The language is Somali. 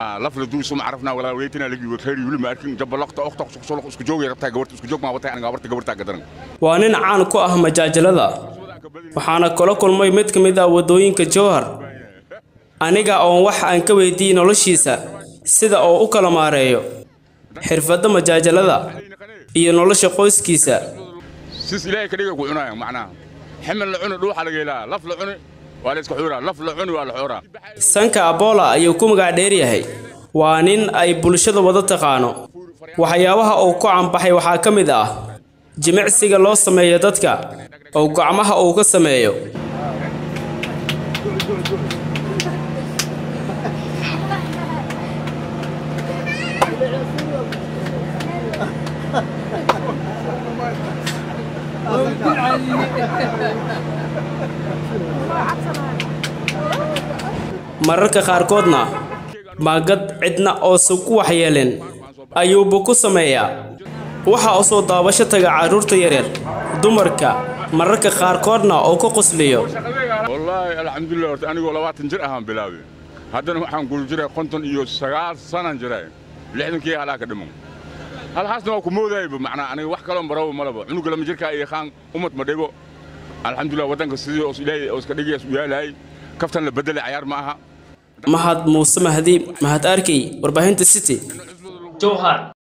laf la duuso ma carafnaa walaa weytina lagi wakheeri wili ma arkin jabalaqta oqta soloq isku joogay rabtaa gabarta isku joog maa watay aniga gabarta gabartaa gadaran waa nin caan ku ah majaajalada waxaana kula kulmay mid ka mid ah waddooyinka jowhar aniga oon wax aan ka weydiiyey noloshiisa sida oo u kala maareeyo xirfadda majaajalada iyo nolosha qoyskiisa sis ilaahay ka dhiga ku cunaya macnaha ximil la cuni dhuuxa laga helaa laf la cuni waa la iska xuuraa laf la cuni waa la xooraa sanka abola ayuu ku magac dheer yahay waa nin ay bulshada wada taqaano waxyaabaha uu ku canbaxay waxaa ka mid ah jimicsiga loo sameeyo dadka oo gacmaha uu ka sameeyo mararka qaarkoodna maagad cidna oosan ku waxyeelin ayuuba ku sameeyaa waxaa u soo daabasho taga carruurta yaryar dumarka mararka qaarkoodna oo ka qosliyo wallaahi alxamdulilah horta anigoo labaatan jir ahaan bilaabay haddana waxaan guri jiray konton iyo sagaal sanan jiray lixdankii halaa ka dhiman halhaasna waa ku moodayba macnaa aniga wax kaloo marabo malaba cunuga lama jirkaa iyo qaan umad ma dhibo alxamdulilah waddanka sidii os ilaahay oo iska dhigayaas u yaalahay kaftan la beddelay cayaar ma aha mahad muuse mahdi mahad arkey warbaahinta city jowhar